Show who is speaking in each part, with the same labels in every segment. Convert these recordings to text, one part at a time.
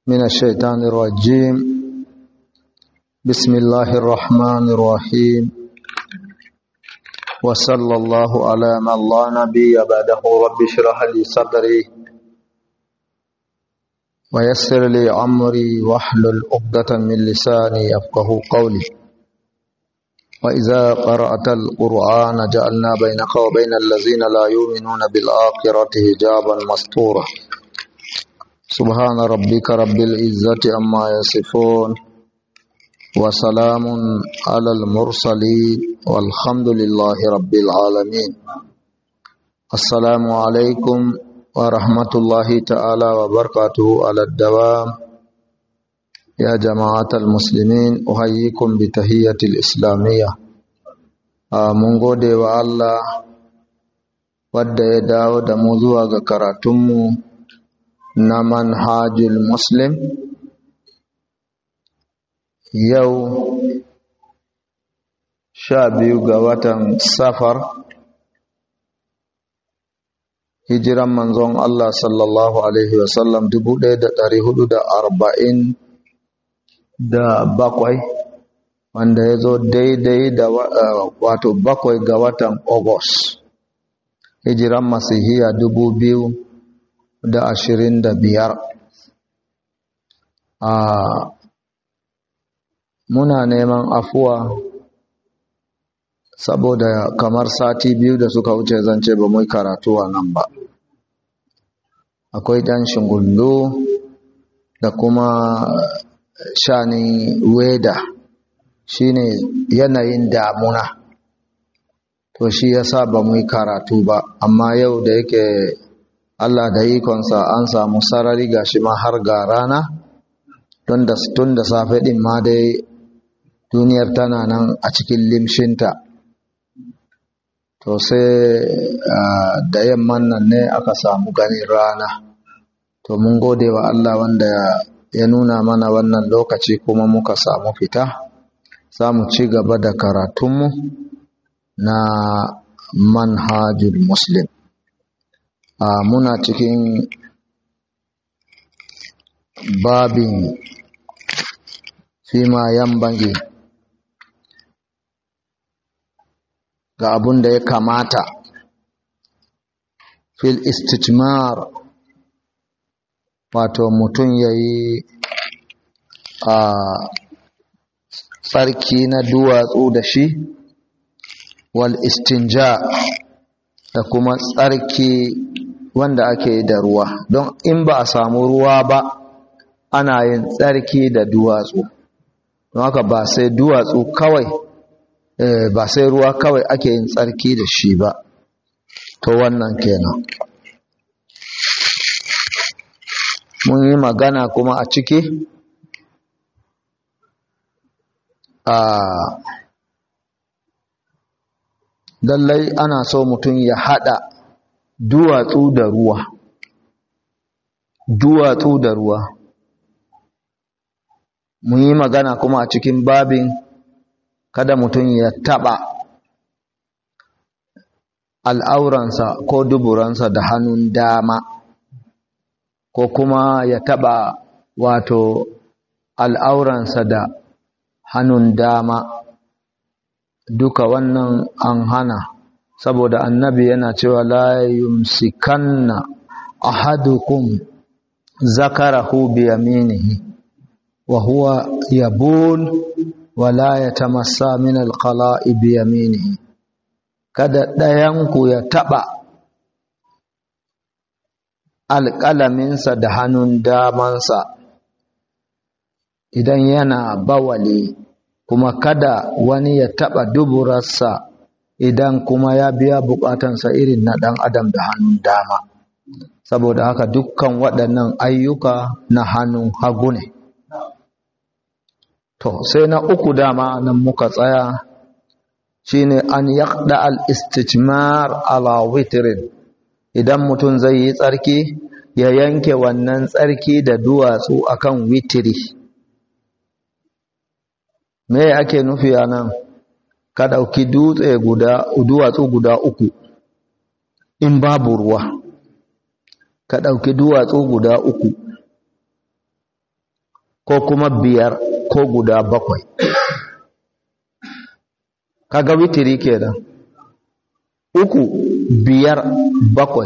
Speaker 1: من الشيطان الرجيم بسم الله الرحمن الرحيم وصلى الله على من لا نبي بعده رب اشرح لي صدري ويسر لي أمري واحلل عقدة من لساني يفقه قولي وإذا قرأت القرآن جعلنا بينك وبين الذين لا يؤمنون بالآخرة حجابا مستورا سبحان ربك رب العزة عما يصفون وسلام على المرسلين والحمد لله رب العالمين السلام عليكم ورحمة الله تعالى وبركاته على الدوام يا جماعة المسلمين أحييكم بتحية الإسلامية mun gode wa Allah wadda ya dawo da mu zuwa ga karatunmu na manhajul muslim yau sha biyu ga watan safar hijiran manzon Allah sallallahu Alaihi wasallam dubu ɗaya da ɗari hudu da arba'in da bakwai wanda ya zo daidai da wato bakwai ga watan Ogos hijiran masihiya dubu biyu da ashirin da biyar a muna neman afuwa saboda kamar sati biyu da suka wuce zance ba mai karatu a nan ba akwai ɗan shingullu da kuma shanin weda shine yanayin damuna to shi yasa ba mu yi karatu ba amma yau da yake Allah da ikonsa an samu sarari gashi ma har ga rana tun da safe din ma dai duniyar tana nan a cikin limshinta to sai da yamman nan ne aka samu ganin rana to mun gode wa Allah wanda ya nuna mana wannan lokaci kuma muka samu fita za mu ci gaba da karatunmu na manhajul muslim a muna cikin babin fima yan bange ga abun da ya kamata fil istijmar wato mutum ya yi a tsarki na duwatsu da shi wal istinja da kuma tsarki wanda ake da ruwa don in ba a samu ruwa ba ana yin tsarki da duwatsu don haka ba sai duwatsu kawai ba sai ruwa kawai ake yin tsarki da shi ba to wannan kenan mun yi magana kuma a ciki a lallai ana so mutum ya hada duwatsu da ruwa duwatsu da ruwa mun yi magana kuma a cikin babin kada mutum ya taba al'auransa ko duburansa da hannun dama ko kuma ya taba wato al'auransa da hannun dama duka wannan an hana saboda annabi yana cewa la yumsikanna ahadukum zakarahu bi yaminihi wa huwa yabul wa la yatamassa min alqala'i bi yaminihi kada ɗayanku ya taɓa alƙalaminsa da hannun damansa idan yana bawali kuma kada wani ya taɓa duburarsa idan kuma ya biya buƙatansa irin na ɗan adam da hannun dama saboda haka dukkan waɗannan ayyuka na hannun hagu ne to sai na uku dama nan muka tsaya shine an yaqda al-istijmar ala witrin idan mutum zai yi tsarki ya yanke wannan tsarki da duwatsu akan witiri me ake nufi a nan ka ɗauki dutse guda duwatsu guda uku in babu ruwa ka ɗauki duwatsu guda uku ko kuma biyar ko guda bakwai kaga witiri kenan uku biyar bakwai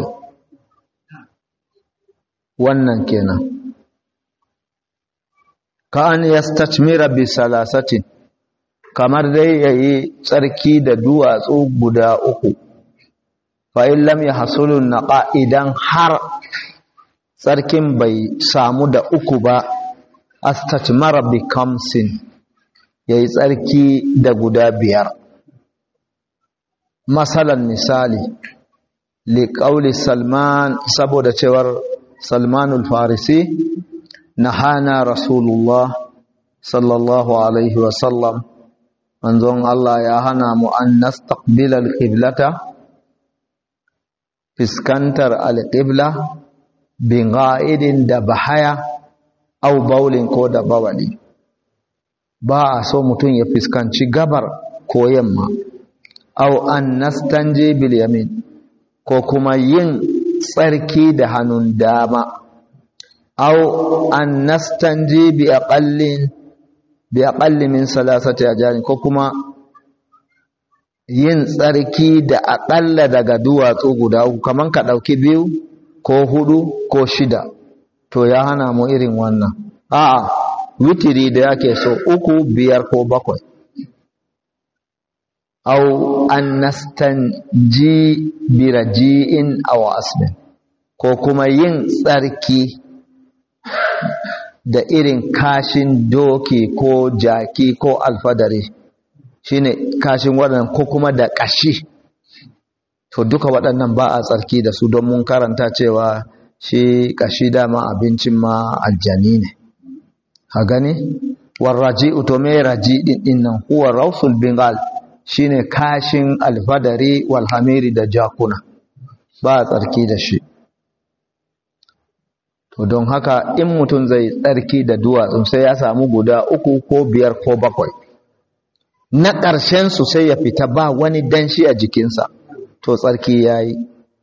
Speaker 1: wannan kenan ka an yastachmira bi salasatin kamar dai yayi tsarki da duwatsu guda uku fa in lam yahsulu naqa idan har tsarkin bai samu da uku ba astachmara bi kamsin yayi tsarki da guda biyar masalan misali liƙauli salman saboda cewar salmanul farisi na hana rasulullah sallallahu alaihi wasallam manzon Allah ya hana mu an nastaqbila alqiblata fiskantar alqibla bin ga'idin da bahaya au baulin ko da bawali ba a so mutum ya fiskanci gabar ko yamma au an nastanje bil yamin ko kuma yin tsarki da hannun dama au an nastanje bi aqallin bi aqalli min salasati ajarin ko kuma yin tsarki da aƙalla daga duwatsu guda uku kaman ka ɗauki biyu ko hudu ko shida to ya hana mu irin wannan a'a witiri da yake so uku biyar ko bakwai au an nastanji biraji'in aw asbin ko kuma yin tsarki da irin kashin doki ko jaki ko alfadari shine kashin waɗannan ko kuma da ƙashi to duka waɗannan ba a tsarki da su don mun karanta cewa shi ƙashi dama abincin ma aljani ne a gani warraji'u to me raji din nan huwa rausul bengal shine kashin alfadari walhamiri da jakuna ba a tsarki da shi to don haka in mutum zai tsarki da duwatsu sai ya samu guda uku ko biyar ko bakwai na ƙarshen su sai ya fita ba wani danshi a jikinsa to tsarki ya yi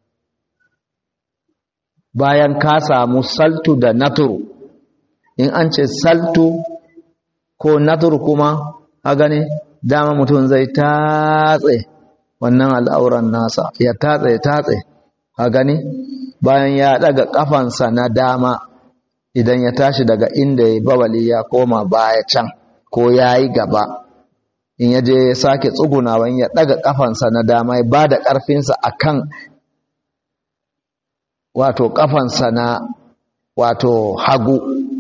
Speaker 1: bayan ka samu saltu da naturu in an ce saltu ko naturu kuma a gane dama mutum zai tatse wannan al'auran nasa ya tatse ya tatse a gani bayan ya daga kafansa na dama idan ya tashi daga inda ya bawali ya koma baya can ko ya yi gaba in ya je ya sake tsugunawa ya daga kafansa na dama ya ba da ƙarfinsa a kan wato kafansa na wato hagu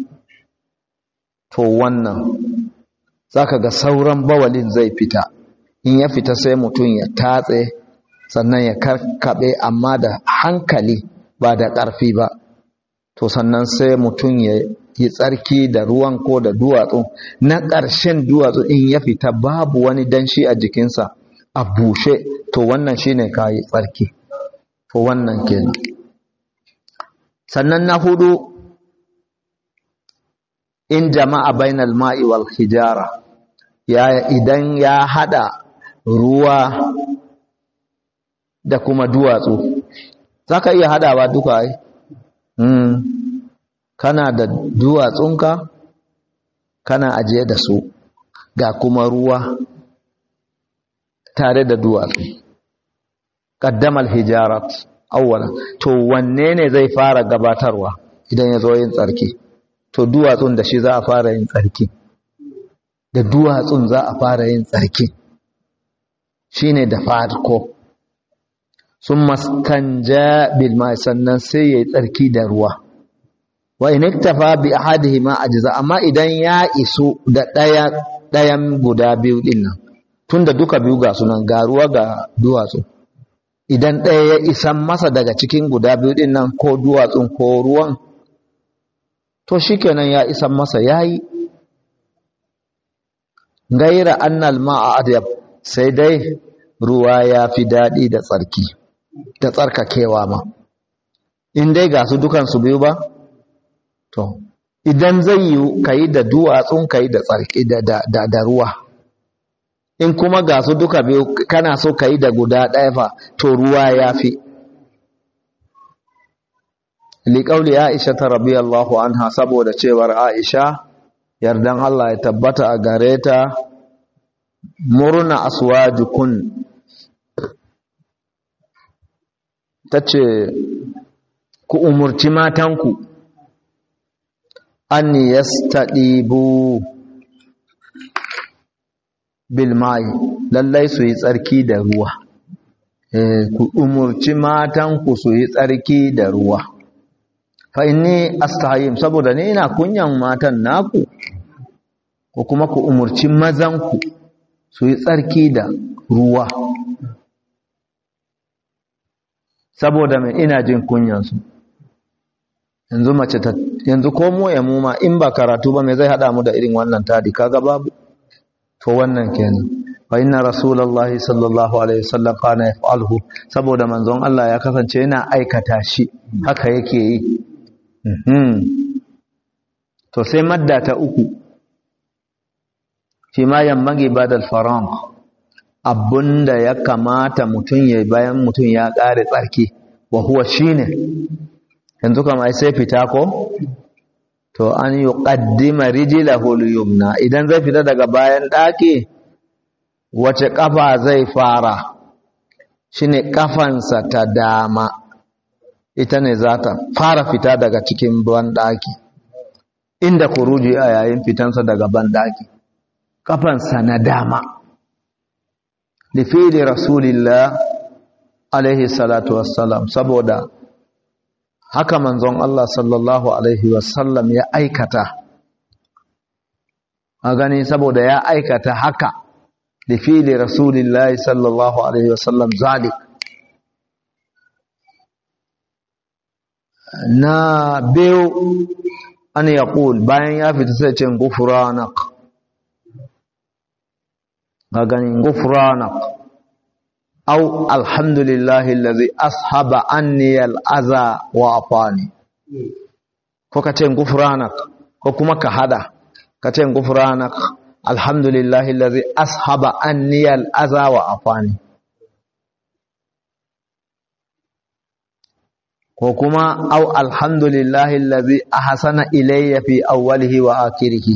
Speaker 1: to wannan zaka ga sauran bawalin zai fita in ya fita sai mutum ya tatse sannan ya karkabe amma da hankali ba da ƙarfi ba to sannan sai mutum ya yi tsarki da ruwan ko da duwatsu na ƙarshen duwatsu in ya fita babu wani danshi a jikinsa a bushe to wannan shine kayi tsarki to wannan kenan sannan na hudu in jama'a bainal ma'i wal hijara ya idan ya hada ruwa da kuma duwatsu zaka iya hadawa duka ai mm. kana da duwatsunka kana ajiye da su ga kuma ruwa tare da duwatsu qaddamal hijarat awwalan to wanne ne zai fara gabatarwa idan ya zo yin tsarki to duwatsun da shi za a fara yin tsarki da duwatsun za a fara yin tsarki shine da farko sun mastanja bil mai sannan sai yayi tsarki da ruwa wa in iktafa bi ahadihima ajza amma idan ya isu da daya dayan guda biyu din nan tunda duka biyu ga sunan ga ruwa ga duwatsu idan ɗaya ya isan masa daga cikin guda biyu din nan ko duwatsun ko ruwan to shikenan ya isan masa yayi gaira annal ma'a adyab sai dai ruwa ya fi daɗi da tsarki da tsarkakewa ma in dai ga su dukansu biyu ba to idan zai yi ka yi da duwatsun ka yi da tsarki da ruwa in kuma ga su duka biyu kana so ka yi da guda ɗaya fa to ruwa ya fi liƙauli aisha ta rabiyallahu anha saboda cewar aisha yardan Allah ya tabbata a gare ta murna aswajukun tace ku umurci matanku an yastadibu bil mai lallai su yi tsarki da ruwa ku umurci matanku su yi tsarki da ruwa fa inni astahim saboda ni ina kunyan matan naku ko kuma ku umurci mazanku su yi tsarki da ruwa saboda mai ina jin kunyansu yanzu mace ta yanzu ko mu ya mu ma in ba karatu ba me zai hada mu da irin wannan tadi kaga babu to wannan kenan fa inna rasulullahi sallallahu alaihi wasallam kana yaf'alhu saboda manzon Allah ya kasance yana aikata shi haka yake yi to sai madda ta uku fi ma yammagi badal faran abunda ya kamata mutum ya bayan mutum ya ƙare tsarki wa huwa shine yanzu kama sai fita ko to an yi ƙaddima rijilahu yumna idan zai fita daga bayan ɗaki wace ƙafa zai fara shine ƙafansa ta dama ita ne za ta fara fita daga cikin banɗaki inda kuruji a yayin fitansa daga banɗaki ƙafansa na dama lifili rasulillah alaihi salatu wassalam saboda haka manzon Allah sallallahu alaihi wasallam ya aikata a gani saboda ya aikata haka lifili rasulillah sallallahu alaihi wasallam zalik na biyu an ya bayan ya fita sai ce gufuranak ga ganin gufuranak au alhamdulillahi lazi ashaba anni al'aza wa afani ko ka ce gufuranak ko kuma ka hada ka ce gufuranak alhamdulillahi lazi ashaba anni al'aza wa afani ko kuma au alhamdulillahi allazi ahsana ilayya fi awwalihi wa akhirih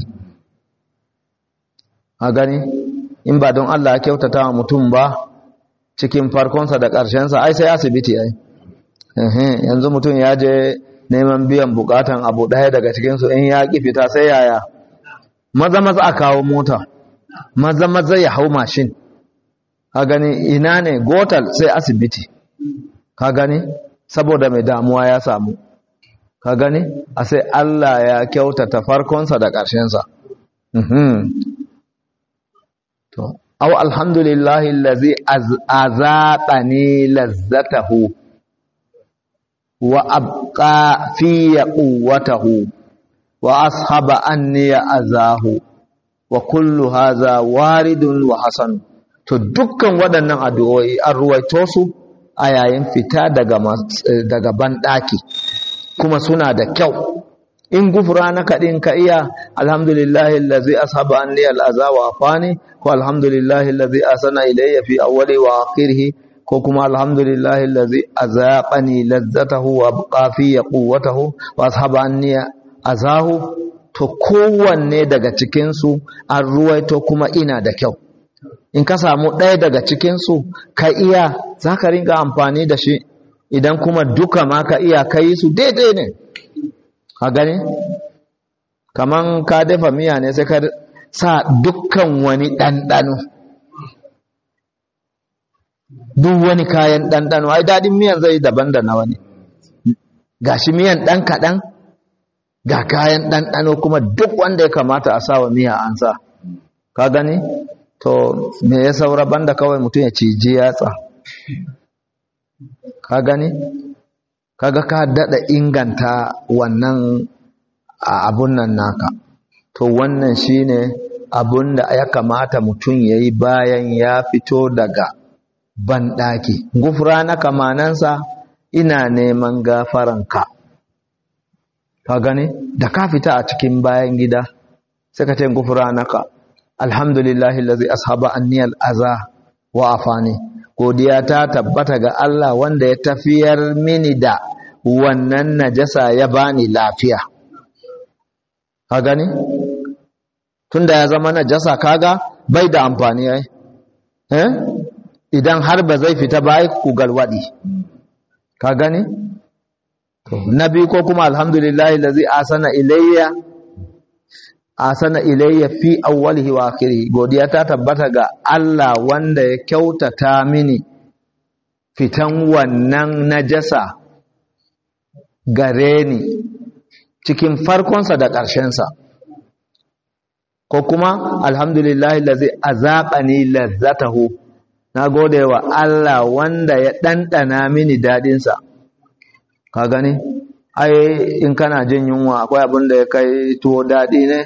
Speaker 1: a gani in ba don Allah ya kyautata wa mutum ba cikin farkonsa da ƙarshensa ai sai asibiti ai yanzu mutum ya je neman biyan bukatan abu ɗaya daga cikinsu in ya ƙi fita sai yaya maza maza a kawo mota maza maza ya hau mashin ka gani ina ne gotal sai asibiti ka gani saboda mai damuwa ya samu ka gani a sai Allah ya kyautata farkonsa da ƙarshensa to aw alhamdulillahi allazi azaqani lazzatahu wa abqa fi quwwatahu wa ashaba anni azahu wa kullu hadha waridun wa hasan to dukkan waɗannan addu'o'i an ruwaito su a yayin fita daga daga banɗaki kuma suna da kyau in gufura na kaɗin ka iya alhamdulillahi allazi ashaba anni al'aza wa afani ko alhamdulillahi allazi asana ilayya fi awwali wa akhirih ko kuma alhamdulillahi allazi azaqani lazzatahu wa abqa fi quwwatahu wa ashaba anni azahu to kowanne daga cikin su an ruwaito kuma ina da kyau in ka samu ɗaya daga cikin su ka iya zaka ringa amfani da shi idan kuma duka ma ka iya kai su daidai ne ka gani kaman ka dafa miya ne sai ka sa dukkan wani ɗanɗano duk wani kayan ɗanɗano ai daɗin miyan zai daban da na wani ga shi miyan ɗan kaɗan ga kayan ɗanɗano kuma duk wanda ya kamata a sawa miya an sa ka gani to me ya saura banda kawai mutum ya ciji yatsa ka gani kaga ka dada inganta wannan abun nan naka to wannan shine abun da ya kamata mutum yayi bayan ya fito daga banɗaki gufra na kamanansa ina neman gafaranka ka gani da ka fita a cikin bayan gida sai ka ce gufra naka alhamdulillahi allazi ashaba anni al-aza wa afani godiya ta tabbata ga Allah wanda ya tafiyar mini da wannan najasa ya bani lafiya ka gani tunda ya zama najasa kaga bai da amfani ai eh idan har ba zai fita ba ai ku galwadi ka gani to nabi ko kuma alhamdulillah allazi asana ilayya asana ilayya fi awwalihi wa akhirih godiya ta tabbata ga Allah wanda ya kyautata mini fitan wannan najasa gare ni cikin farkonsa da ƙarshensa ko kuma alhamdulillahi lazi azaqani lazzatahu na gode wa Allah wanda ya ɗanɗana mini daɗinsa ka gani ai in kana jin yunwa akwai abin da ya kai tuwo daɗi ne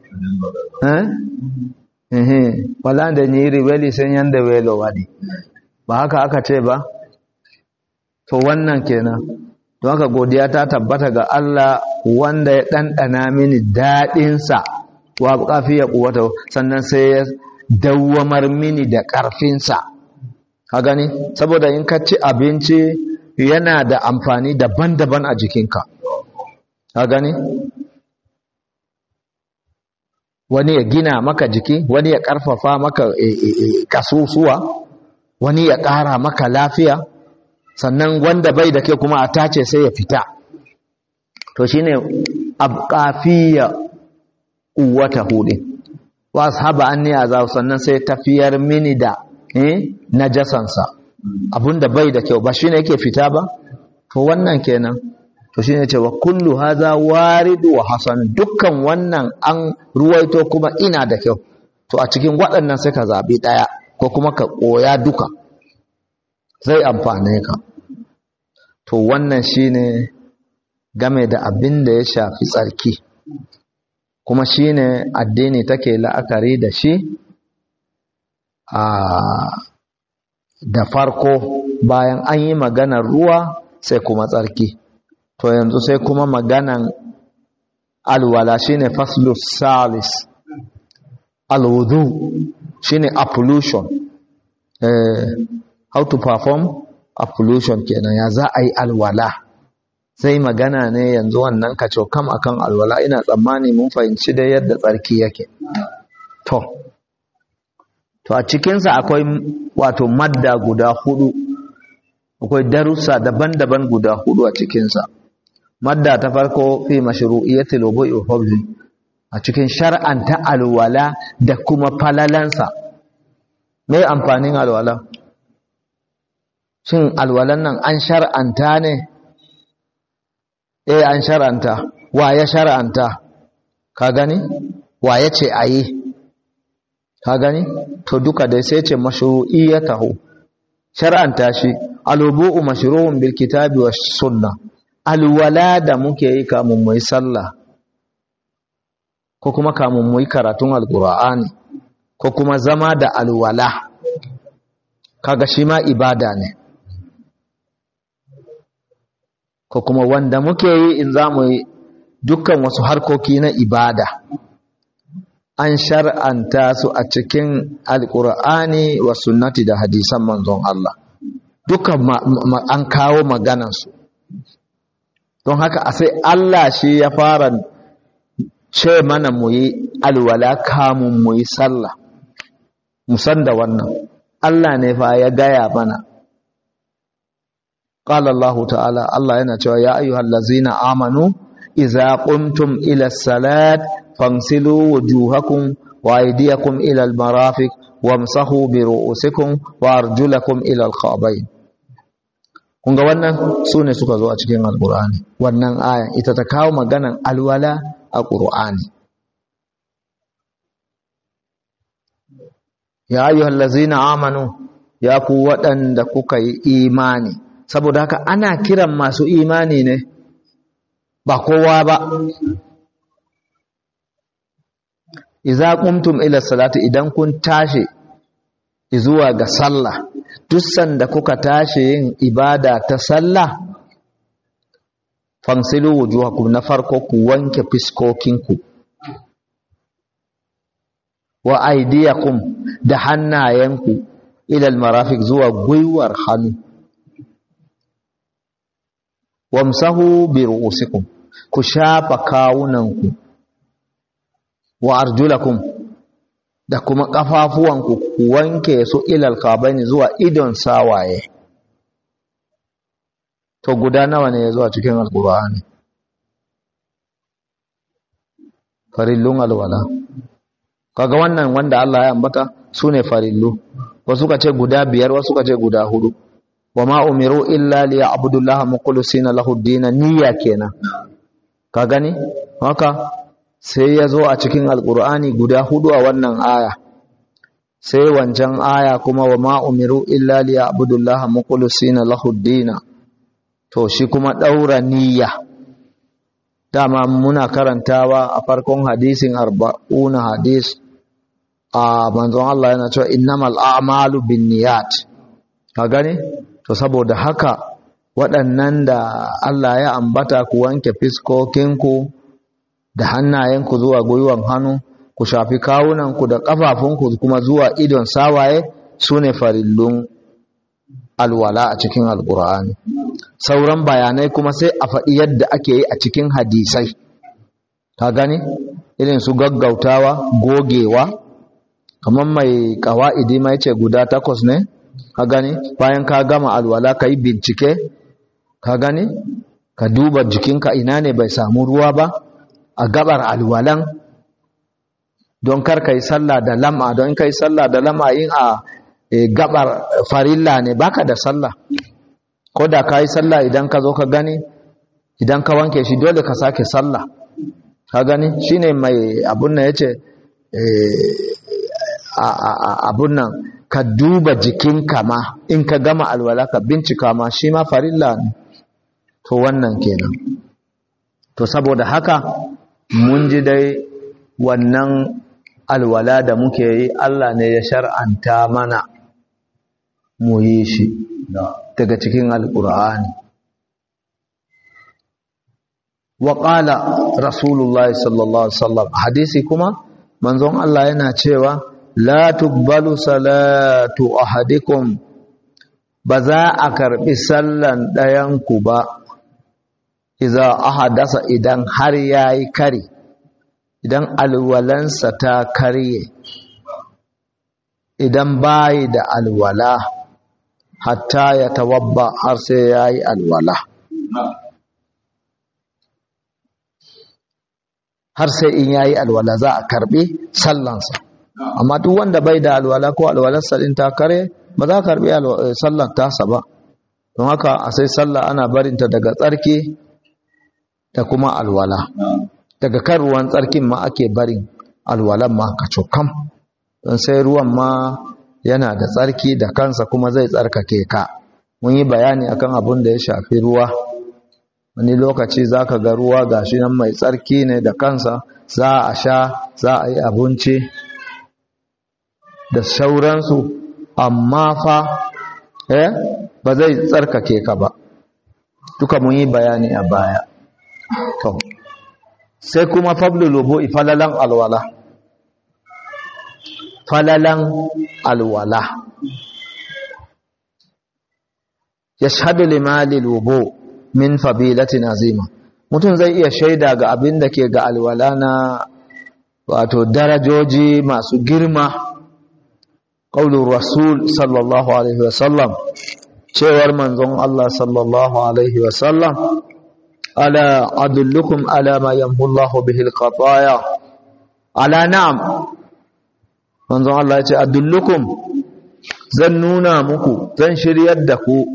Speaker 1: eh wala da ni riweli sun yanda welo wadi ba haka aka ce ba to wannan kenan don haka godiya ta tabbata ga Allah wanda ya ɗanɗana mini daɗinsa wa ƙafi ya ƙuwata sannan sai ya dawwamar mini da ƙarfinsa ka gani saboda in ka ci abinci yana da amfani daban-daban a jikinka ka gani wani ya gina maka jiki wani ya ƙarfafa maka kasusuwa wani ya ƙara maka lafiya sannan wanda bai da ke kuma a tace sai ya fita to shine abqafiya quwwata hudin wa ashaba anni azab sannan sai tafiyar mini da eh najasansa abunda bai da kyau ba shine yake fita ba to wannan kenan to shine cewa kullu hadha waridu wa hasan dukkan wannan an ruwaito kuma ina da kyau to a cikin waɗannan sai ka zabi daya ko kuma ka koya duka zai amfane ka to wannan shine game da abin da ya shafi tsarki kuma shine addini take la'akari da shi a da farko bayan an yi maganar ruwa sai kuma tsarki to yanzu sai kuma maganan alwala shine faslus salis alwudu shine appolution eh, how to perform appolution kenan ya za a yi alwala sai magana ne yanzu wannan kaco kam akan alwala ina tsammani mun fahimci da yadda tsarki yake to to a cikinsa akwai wato madda guda hudu akwai darussa daban-daban guda hudu a cikinsa madda ta farko fi mashru'iyyatil wudu'i wa fadli a cikin shar'anta alwala da kuma falalansa me amfanin alwala shin alwalan nan an shar'anta ne eh an shar'anta wa ya shar'anta ka gani wa ya ce ayi ka gani to duka dai sai ce mashru'iyatahu shar'anta shi alubu'u mashru'un bil kitabi was sunna alwala da muke yi kamun mu yi sallah ko kuma kamun mu yi karatun alqur'ani ko kuma zama da alwala kaga shi ma ibada ne ko kuma wanda muke yi in za mu yi dukkan wasu harkoki na ibada an shar'anta su a cikin alkur'ani wa sunnati da hadisan manzon Allah dukkan an kawo maganansu don haka a sai Allah shi ya fara ce mana mu yi alwala kamun mu yi sallah musan da wannan Allah ne fa ya gaya mana قال الله تعالى الله yana cewa ya ayyuhal ladzina amanu idza qumtum ila salat famsilu wujuhakum wa aydiyakum ila almarafiq wamsahu bi ru'usikum wa arjulakum ila alkhabayn kun ga wannan sune suka zo a cikin alqur'ani wannan aya ita ta kawo maganan alwala a qur'ani ya ayyuhal ladzina amanu ya ku waɗanda kuka yi imani saboda haka ana kiran masu imani ne ba kowa ba iza qumtum ila salati idan kun tashi zuwa ga sallah duk sanda kuka tashi yin ibada ta sallah fansilu wujuhakum na farko ku wanke fiskokinku wa aidiyakum da hannayenku ila almarafiq zuwa gwiwar hannu wamsahu bi ru'usikum ku shafa kawunanku wa arjulakum da kuma ƙafafuwanku ku wanke su ilal kabaini zuwa idon sawaye to guda nawa ne ya zuwa cikin alkur'ani farillun alwala kaga wannan wanda Allah ya ambata su ne farillu wasu ka ce guda biyar wasu ka ce guda hudu wa ma umiru illa li ya'budullaha mukhlisina lahu ad niyya kenan ka gani haka sai ya zo a cikin alkur'ani guda hudu a wannan aya sai wancan aya kuma wa ma umiru illa li ya'budullaha mukhlisina lahu ad to shi kuma daura niyya dama muna karantawa a farkon hadisin arba'una hadis a manzon Allah yana cewa innamal a'malu binniyat ka gane to saboda haka waɗannan da Allah ya ambata ku wanke fiskokinku da hannayenku zuwa gwiwan hannu ku shafi kawunanku da ƙafafunku kuma zuwa idon sawaye su ne farillun alwala a cikin alƙur'ani sauran bayanai kuma sai a faɗi yadda ake yi a cikin hadisai ka gani irin su gaggautawa gogewa kamar mai ƙawa'idi mai ce guda takwas ne ka gani bayan ka gama alwala ka yi bincike ka gani ka duba jikinka ina ne bai samu ruwa ba a gabar alwalan don kar ka yi sallah da lama don ka yi sallah da lama yin a gabar farilla ne baka da sallah ko da ka yi sallah idan ka zo ka gani idan ka wanke shi dole ka sake sallah ka gani shine mai abun nan yace abun nan ka duba jikinka ma in ka gama alwala ka bincika ma shi ma farilla ne to wannan kenan to saboda haka mun ji dai wannan alwala da muke yi Allah ne ya shar'anta mana mu yi shi daga cikin alƙur'ani wa ƙala rasulullah sallallahu alaihi wasallam hadisi kuma manzon Allah yana cewa la tuqbalu salatu ahadikum ba za a karbi sallan ɗayanku ba iza ahadasa idan har yayi kari idan alwalansa ta karye idan bayi da alwala hatta ya tawabba har sai ya yi alwala har sai in ya yi alwala za a karbi sallansa amma duk wanda bai da alwala ko alwalarsa din ta kare ba za a karbi sallan tasa ba don haka a sai sallah ana barinta daga tsarki da kuma alwala daga kan ruwan tsarkin ma ake barin alwalan ma ka cokam don sai ruwan ma yana da tsarki da kansa kuma zai tsarkake ka mun yi bayani akan abin da ya shafi ruwa wani lokaci za ka ga ruwa gashi nan mai tsarki ne da kansa za a sha za a yi abinci da sauransu amma fa eh ba zai tsarkake ka ba duka mun yi bayani a baya to sai kuma fablu lubu'i falalan alwala falalan alwala yashhadu limali lubu min fabilatin azima mutum zai iya shaida ga abin da ke ga alwala na wato darajoji masu girma qaulur rasul sallallahu alaihi wasallam cewar manzon Allah sallallahu alaihi wasallam ala adullukum ala ma yamhu Allahu bihi alqataya ala na'am manzon Allah ya ce adullukum zan nuna muku zan shiryar da ku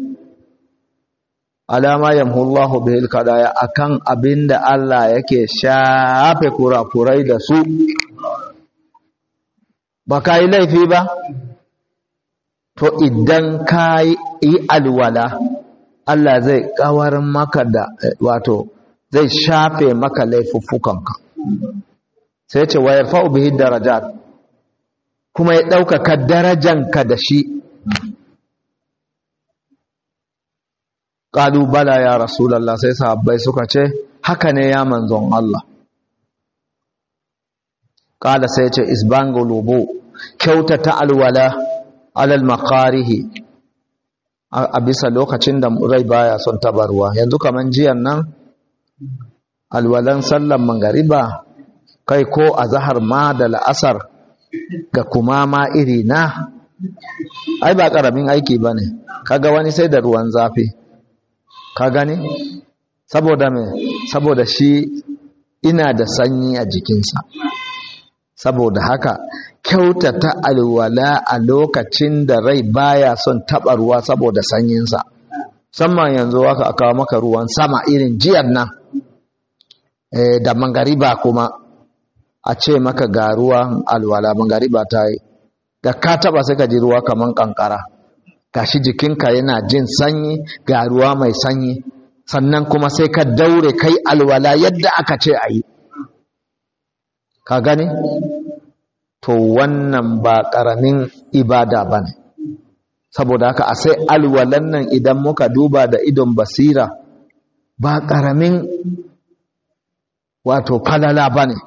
Speaker 1: alama yamhullahu bihil kadaya akan abinda Allah yake shafe kurakurai da su ba ka yi laifi ba to idan ka yi alwala Allah zai kawar maka da wato zai shafe maka laifuffukanka sai ce wa yarfa'u bihi darajat kuma ya ɗaukaka darajanka da shi ƙalu bala ya rasulallah sai sahabbai suka ce haka ne ya manzon Allah ƙala sai ce isbango lobo kyautata alwala alal makarihi a bisa lokacin da rai baya son tabarwa yanzu kaman jiyan nan alwalan sallan mangariba kai ko a zahar ma da la'asar ga kuma ma iri na ai ba ƙaramin aiki ba ne kaga wani sai da ruwan zafi ka gani saboda me saboda shi ina da sanyi a jikinsa saboda haka kyautata alwala a lokacin da rai baya son taɓa ruwa saboda sanyinsa musamman yanzu aka kawo maka ruwan sama irin jiyar nan e, da mangariba kuma a ce maka ga ruwan alwala mangariba ta yi da ka taɓa sai ka ji ruwa kaman kankara gashi jikinka yana jin sanyi ga ruwa mai sanyi sannan kuma sai ka daure kai alwala yadda aka ce a yi ka gani to wannan ba ƙaramin ibada ba ne saboda haka a sai alwalan nan idan muka duba da idon basira ba ƙaramin wato falala ba ne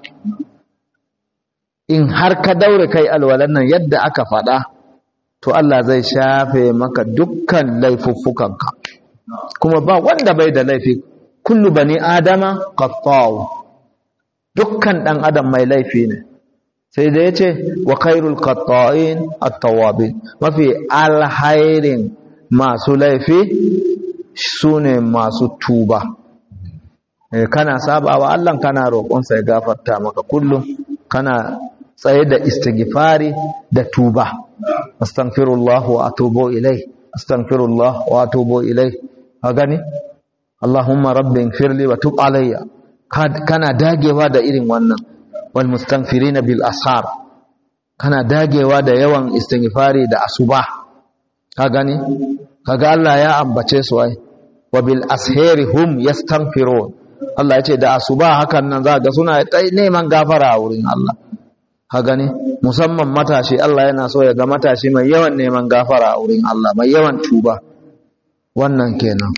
Speaker 1: in har ka daure kai alwalan nan yadda aka faɗa to Allah zai shafe maka dukkan laifuffukanka kuma ba wanda bai da laifi kullu bani adama qattaw dukkan dan adam mai laifi ne sai da yace wa khairul qatta'in at-tawabin mafi alhairin masu laifi sune masu tuba eh kana sabawa Allah kana roƙon sa ya gafarta maka kullum kana tsaye da istighfari da tuba astaghfirullah wa atubu ilai astaghfirullah wa atubu ilai ka gani Allahumma rabbi ighfirli wa tub alayya kana dagewa da irin wannan wal mustaghfirina bil ashar kana dagewa da yawan istighfari da asuba ka gani kaga Allah ya ambace su ai wa bil ashari hum yastaghfirun Allah ya ce da asuba hakan nan za ga suna neman gafara a wurin Allah ka gani musamman matashi Allah yana so ya ga matashi mai yawan neman gafara a wurin Allah mai yawan tuba wannan kenan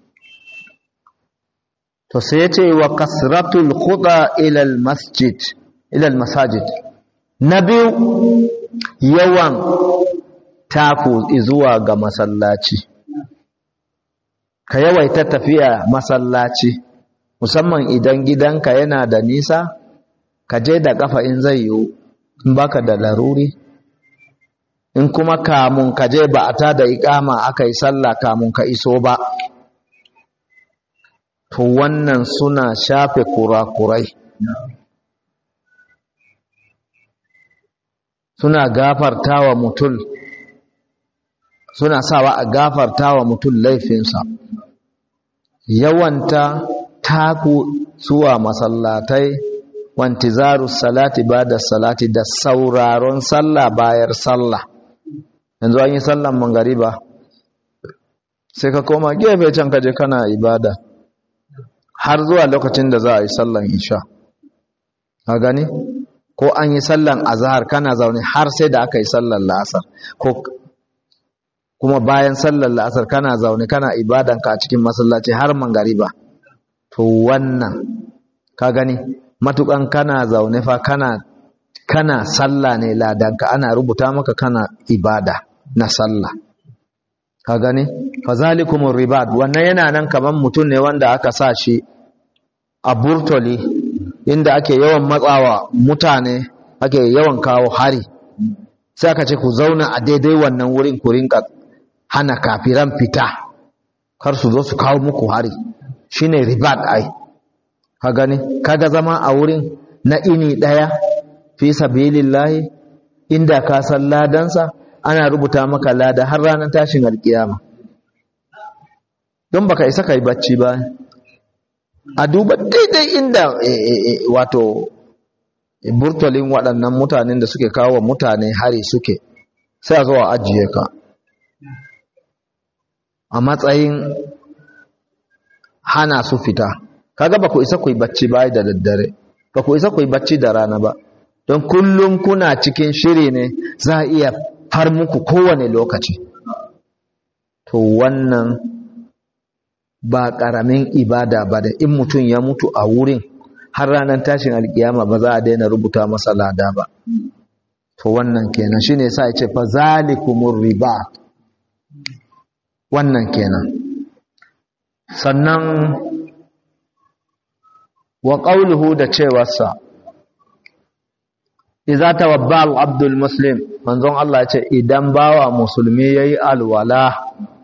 Speaker 1: to sai ya ce wa kasratul khuda ila al masjid ila al masajid na biyu yawan taku zuwa ga masallaci ka yawaita tafiya masallaci musamman idan gidanka yana da nisa ka je da kafa in zai yiwu in baka da laruri in kuma kamun ka je ba a ta da ikama aka yi sallah kamun ka iso ba to wannan suna shafe kurakurai suna gafarta wa mutum suna sawa a gafarta wa mutum laifinsa yawanta taku zuwa masallatai wantizaru salati ba da salati da sauraron sallah bayar sallah yanzu an yi sallan mangariba sai ka koma gefe can kaje kana ibada har zuwa lokacin da za a yi sallan isha ka gani ko an yi sallan azhar kana zaune har sai da aka yi sallan la'asar ko kuma bayan sallan la'asar kana zaune kana ibadanka a cikin masallaci har mangariba to wannan ka gani matukan kana zaune fa kana kana sallah ne ladanka ana rubuta maka kana ibada na sallah ka gani fazalikumur ribad wannan yana nan kaman mutum ne wanda aka sa shi a burtoli inda ake yawan matsawa mutane ake yawan kawo hari sai aka ce ku zauna a daidai wannan wurin ku rinka hana kafiran fita kar su zo su kawo muku hari shine ribat ai ka gani kaga zama a wurin na ini daya fi sabilillahi inda ka san ladansa ana rubuta maka lada har ranar tashin alkiyama don baka isa kai bacci ba a duba daidai inda wato burtolin waɗannan mutanen da suke kawo mutane hari suke sai a zo a ajiye ka a matsayin hana su fita kaga ba ku isa ku yi bacci ba da daddare ba ku isa ku yi bacci da rana ba don kullum kuna cikin shiri ne za a iya har muku kowane lokaci to wannan ba ƙaramin ibada ba da in mutum ya mutu a wurin har ranar tashin alkiyama ba za a daina rubuta masa lada ba to wannan kenan shine sa ya ce fa zalikumur riba wannan kenan sannan wa qawluhu da cewarsa iza tawabba al-abdul muslim manzon Allah ya ce idan bawa musulmi yayi alwala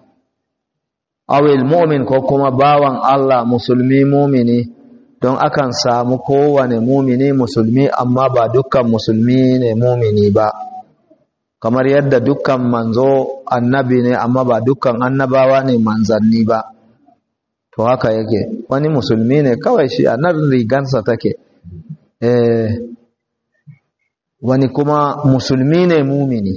Speaker 1: awil mu'min ko kuma bawan Allah musulmi mumini don akan samu kowane mumini musulmi amma ba dukkan musulmi ne mumini ba kamar yadda dukkan manzo annabi ne amma ba dukkan annabawa ne manzanni ba to haka yake wani musulmi ne kawai shi a nan rigansa take eh wani kuma musulmi ne mumini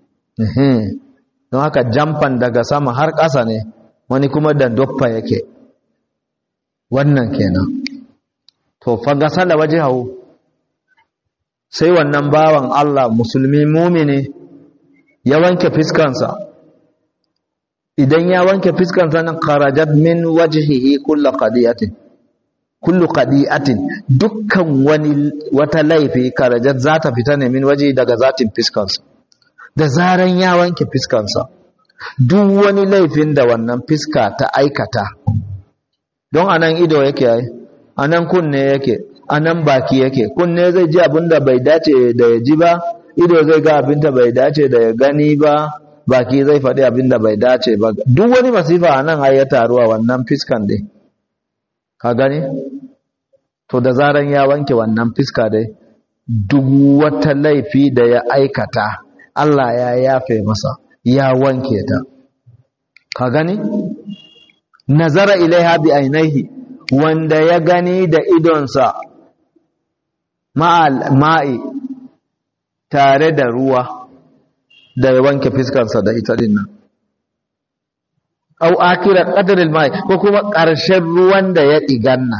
Speaker 1: don haka jamfan daga sama har ƙasa ne wani kuma da doppa yake wannan kenan to fagasa da waje hau sai wannan bawan Allah musulmi mumini ya wanke fiskansa idan ya wanke fiskansa nan kharajat min wajhihi kullu qadiyatin kullu qadi'atin dukkan wani wata laifi karajat za ta fita ne min waje daga zatin fiskansa da zaran ya wanke fiskansa duk wani laifin da wannan fiska ta aikata don anan ido yake ai anan kunne yake anan baki yake kunne zai ji abin da bai dace da ya ji ba ido zai ga abin da bai dace da ya gani ba baki zai faɗi abin da bai dace ba duk wani masifa anan ai ya taruwa wannan fiskan dai ka gani to da zaran ya wanke wannan fiska dai duk wata laifi da ya aikata Allah ya yafe masa ya wanke ta ka gani nazara ilaiha bi ainihi wanda ya gani da idonsa ma'al ma'i tare da ruwa da ya wanke fiskarsa da ita dinnan au akira qadaril mai ko kuma ƙarshen ruwan da ya diganna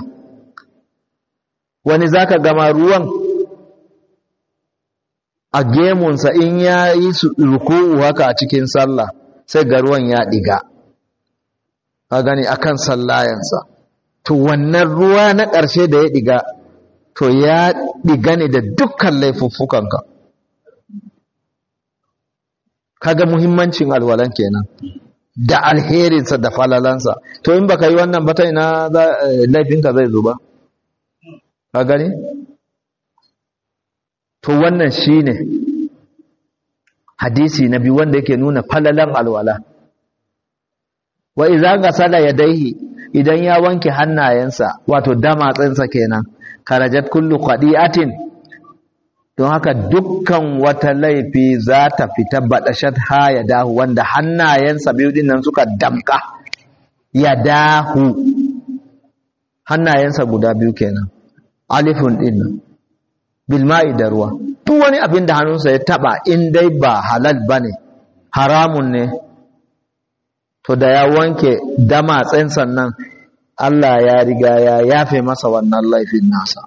Speaker 1: wani zaka gama ruwan a gemunsa in ya yi ruku'u haka a cikin sallah sai ga ruwan ya diga ka gani akan sallayansa to wannan ruwa na ƙarshe da ya diga to ya diga ne da dukkan laifuffukanka kaga muhimmancin alwalan kenan da alherinsa da falalansa to in baka yi wannan ba ta ina laifinka zai zuba ka gani to wannan shine hadisi na biyu wanda yake nuna falalan alwala wa idza ghasala yadayhi idan ya wanke hannayensa wato damatsinsa kenan karajat kullu qadi'atin don haka dukkan wata laifi za ta fita baɗashat ha ya dahu wanda hannayensa biyu din nan suka damka ya dahu hannayensa guda biyu kenan alifun din nan bilma'i da ruwa duk wani abin da hannunsa ya taba in dai ba halal bane haramun ne to da ya wanke damatsen sannan Allah ya riga ya yafe masa wannan laifin nasa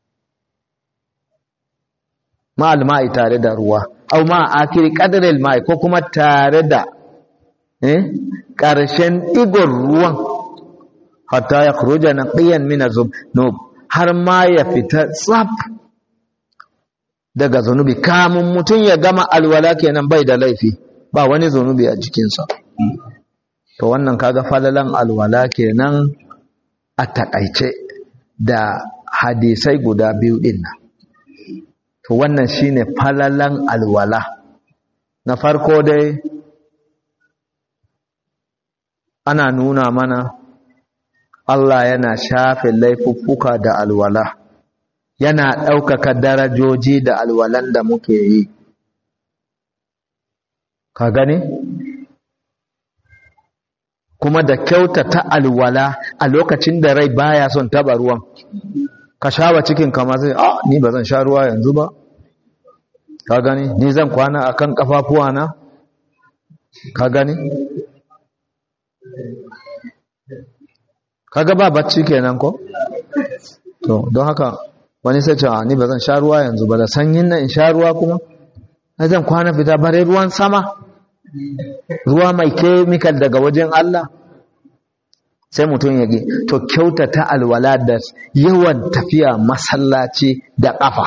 Speaker 1: ma'al ma'i tare da ruwa au ma akiri qadaril ma'i ko kuma tare da eh karshen igon ruwan hatta ya khuruja naqiyan min azunub har ma ya fita tsaf daga zunubi kamun mutum ya gama alwala kenan bai da laifi ba wani zunubi a jikinsa to wannan kaga falalan alwala kenan a takaice da hadisai guda biyu din nan to wannan shine falalan alwala na farko dai ana nuna mana Allah yana shafe laifuffuka da alwala yana ɗaukaka darajoji da alwalan da muke yi ka gani kuma da kyautata alwala a lokacin da rai baya son taba ruwan ka shawa cikin kama sai a ni ba zan sha ruwa yanzu ba ka gani ni zan kwana akan kafafuwa na ka gani kaga ba bacci kenan ko to don haka wani sai ce ni ba zan sha ruwa yanzu ba da sanyin nan in sha ruwa kuma na zan kwana fita bare ruwan sama ruwa mai kemikal daga wajen Allah sai mutum ya to kyautata alwala da yawan tafiya masallaci da ƙafa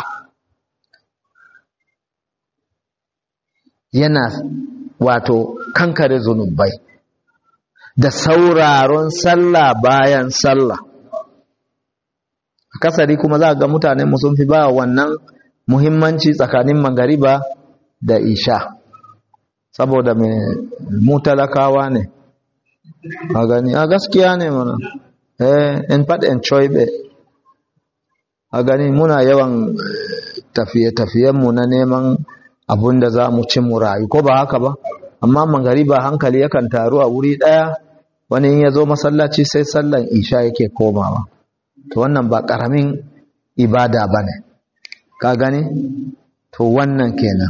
Speaker 1: yana wato kankare zunubai da sauraron sallah bayan sallah kasari kuma za ga mutane sun fi ba wannan muhimmanci tsakanin magariba da isha saboda mai mu talakawa ne a gani a gaskiya ne mana eh in faɗi in coibe a gani muna yawan tafiye-tafiyenmu na neman abun da za mu ci mu rayu ko ba haka ba amma magariba hankali yakan taru a wuri ɗaya wani in ya zo masallaci sai sallan isha yake komawa to wannan ba ƙaramin ibada ba ne ka gani to wannan kenan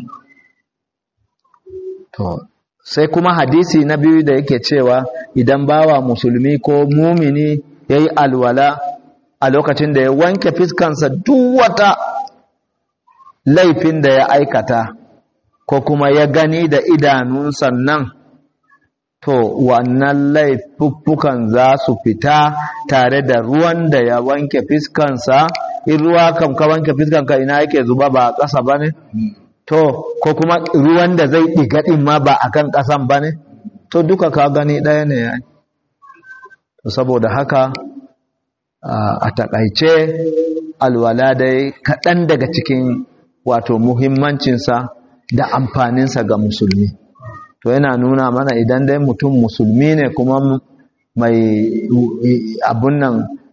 Speaker 1: to sai kuma hadisi na biyu da yake cewa idan bawa musulmi ko mumini ya yi alwala a lokacin da ya wanke fiskansa duk wata laifin da ya aikata ko kuma ya gani da idanunsa nan to wannan laifuffukan za su fita tare da ruwan da ya wanke fiskansa in ruwa kam ka wanke fiskanka ina yake zuba ba a ƙasa ba ne to ko kuma ruwan da zai ɗiga ɗin ma ba a kan ƙasan ba ne to duka ka gani ɗaya ne ya to saboda haka a taƙaice alwala dai kaɗan daga cikin wato muhimmancinsa da amfaninsa ga musulmi to yana nuna mana idan dai mutum musulmi ne kuma mai abun nan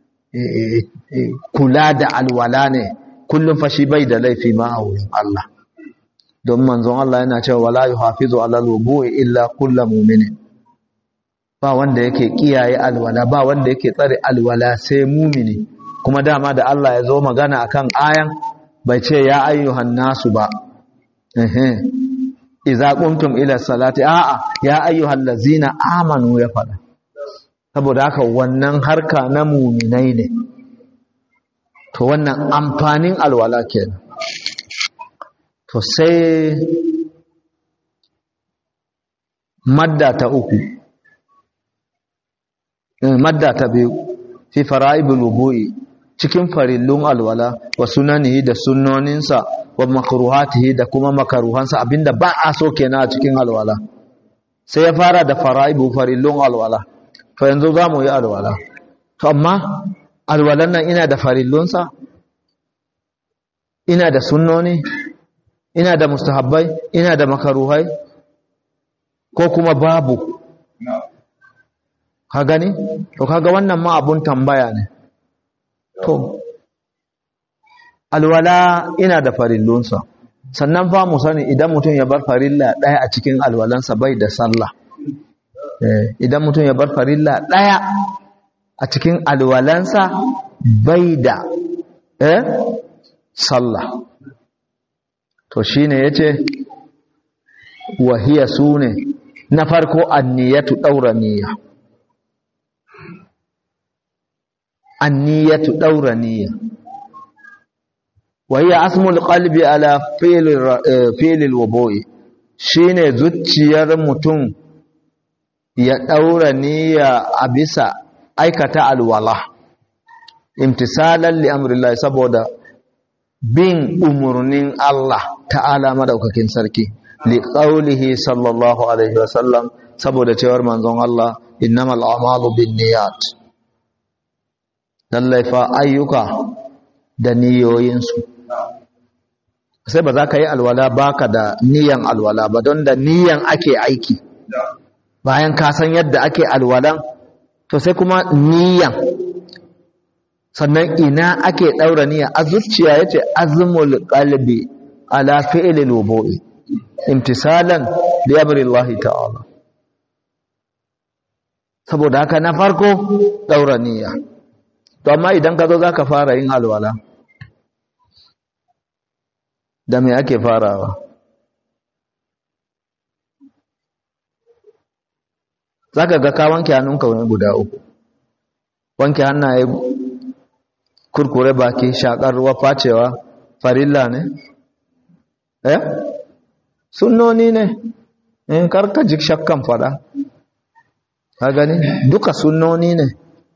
Speaker 1: kula da alwala ne kullum fashi bai da laifi ma a wurin Allah don manzon Allah yana cewa wala yuhafizu ala alwudu'i illa kullu mu'minin ba wanda yake kiyaye alwala ba wanda yake tsare alwala sai mumini kuma dama da Allah ya zo magana akan ayan bai ce ya ayyuhan nasu ba ehe idza qumtum ila salati a'a ya ayyuhal ladzina amanu ya fada saboda haka wannan harka na muminai ne to wannan amfanin alwala kenan to sai madda ta uku madda ta biyu fi fara'ibul wudu'i cikin farillun alwala wa sunanihi da sunnoninsa wa makruhatihi da kuma makaruhansa abinda ba a so kenan a cikin alwala sai ya fara da fara'ibu farillun alwala to yanzu za mu yi alwala to amma alwalan nan ina da farillunsa ina da sunnoni ina da mustahabbai ina da makaruhai ko kuma babu ka gani to kaga wannan ma abun tambaya ne to alwala ina da farillunsa sannan fa mu sani idan mutum ya bar farilla ɗaya a cikin alwalansa bai da sallah idan mutum ya bar farilla ɗaya a cikin alwalansa bai da eh sallah to shine yace wahiya sune na farko anniyatu daura niyya anniyatu daura niyya wahiya asmul qalbi ala fi'l fi'l alwudu'i shine zuciyar mutum ya daura niyya a bisa aikata alwala imtisalan li amrillah saboda bin umurnin Allah ta'ala madaukakin sarki li qaulihi sallallahu alaihi wasallam saboda cewar manzon Allah innamal a'malu binniyat lallai fa ayyuka da niyoyinsu sai ba za ka yi alwala baka da niyan alwala ba don da niyan ake aiki bayan ka san yadda ake alwalan to sai kuma niyan sannan ina ake daura niyya a zuciya yace azmul qalbi ala fi'lil wudu'i imtisalan li amri Allah ta'ala saboda haka na farko daura niyya to amma idan ka zo zaka fara yin alwala da me ake farawa zaka ga ka wanke hannunka wani guda uku wanke hannaye kurkure baki shakar ruwa facewa farilla ne eh sunnoni ne in karka jik shakkan fada ka gani duka sunnoni ne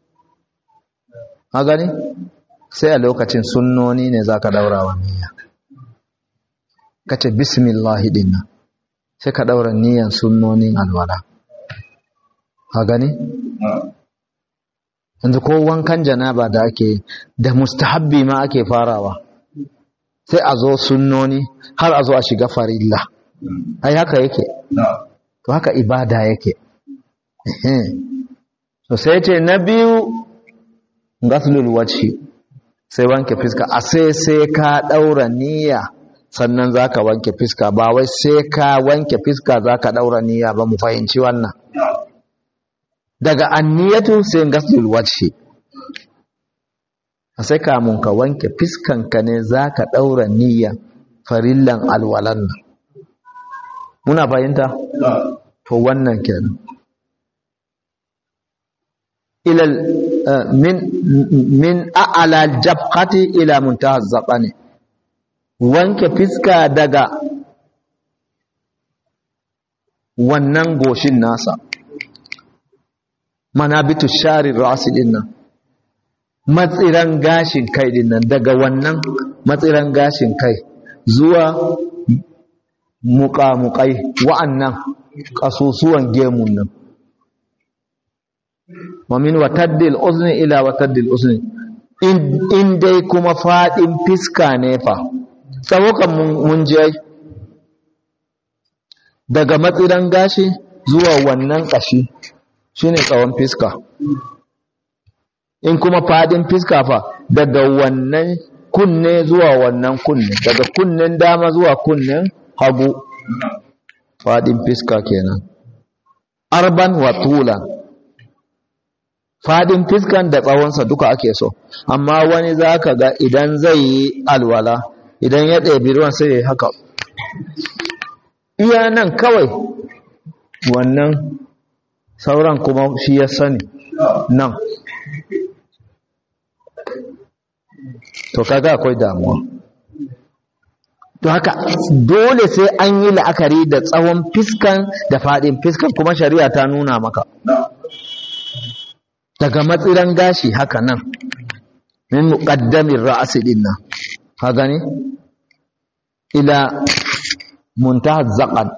Speaker 1: ka gani sai a lokacin sunnoni ne zaka daura wa niyya kace bismillah dinna sai ka daura niyyan sunnonin alwala ka gani yanzu ko wankan janaba da ake da mustahabbi ma ake farawa sai a zo sunnoni har a zo a shiga farilla ai haka yake to haka ibada yake to sai ce na biyu gaslul wajhi sai wanke fiska a sai sai ka daura niyya sannan zaka wanke fiska ba wai sai ka wanke fiska zaka daura niyya ba mu fahimci wannan daga anniyatu sai gaslul wajhi a sai kamun ka wanke fiskanka ne zaka daura niyya farillan alwalan nan muna fahimta to wannan kenan ila min min a'la jabhati ila muntaha zabani wanke fiska daga wannan goshin nasa manabitu shari rasi din nan matsiran gashin kai din nan daga wannan matsiran gashin kai zuwa muƙamuƙai wa'annan ƙasusuwan gemun nan wamin wataddil uzni ila wataddil uzni in dai kuma faɗin fiska ne fa tsawokan mun je daga matsiran gashi zuwa wannan ƙashi shine tsawon fiska in kuma faɗin fiska fa daga wannan kunne zuwa wannan kunne daga kunnen dama zuwa kunnen hagu faɗin fiska kenan arban wa tulan faɗin fiskan da tsawonsa duka ake so amma wani za ka ga idan zai yi alwala idan ya ɗebi ruwan sai ya haka iya nan kawai wannan sauran kuma shi ya sani nan to kaga akwai damuwa to haka dole sai an yi la'akari da tsawon fiskan da faɗin fiskan kuma shari'a ta nuna maka daga matsiran gashi haka nan min muqaddamin ra'asi din nan ka gani ila muntaha zaqan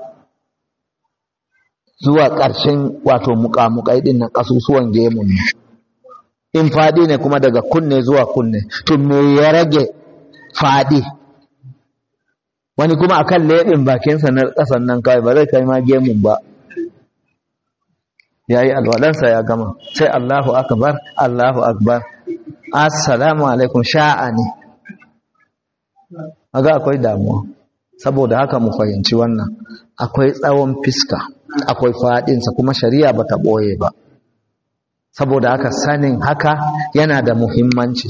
Speaker 1: zuwa ƙarshen wato muƙamuƙai din nan ƙasusuwan gemun nan in faɗi ne kuma daga kunne zuwa kunne to me ya rage faɗi wani kuma akan leɓin bakinsa na ƙasan nan kawai ba zai kai ma gemun ba ya yi alwalansa ya gama sai Allahu akbar Allahu akbar assalamu alaikum sha'a ne aga akwai damuwa saboda haka mu fahimci wannan akwai tsawon fiska akwai faɗinsa kuma shari'a bata ɓoye ba saboda haka sanin haka yana da muhimmanci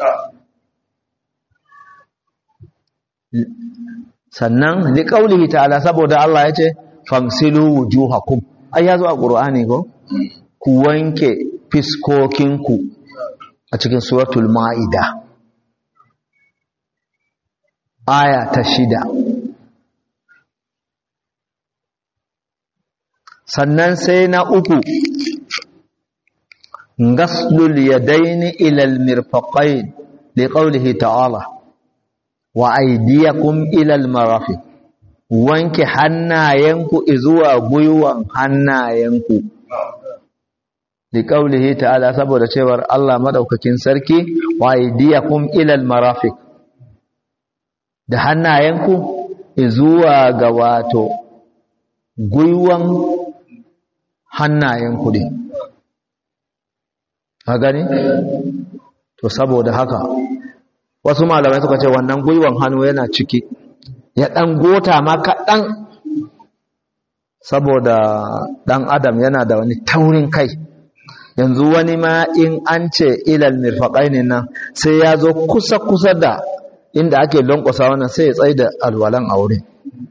Speaker 1: sannan liƙaulihi ta'ala saboda Allah ya ce famsilu wujuhakum ai ya zo a ƙur'ani ko ku wanke fiskokinku a cikin suratul ma'ida aya ta shida sannan sai na uku gaslul yadaini ilal mirfaqain liqaulihi ta'ala wa aydiyakum ilal marafiq wanke hannayenku zuwa gwiwan hannayenku liqaulihi ta'ala saboda cewar Allah madaukakin sarki wa aydiyakum ilal marafiq da hannayenku zuwa ga wato gwiwan hannayenku din a gani to saboda haka wasu malamai suka ce wannan gwiwan hannu yana ciki ya ɗan gota ma kaɗan saboda ɗan adam yana da wani taurin kai yanzu wani ma in an ce ilal mirfaƙai ne nan sai ya zo kusa-kusa da inda ake lankwasa wannan sai ya tsaye da alwalan a wurin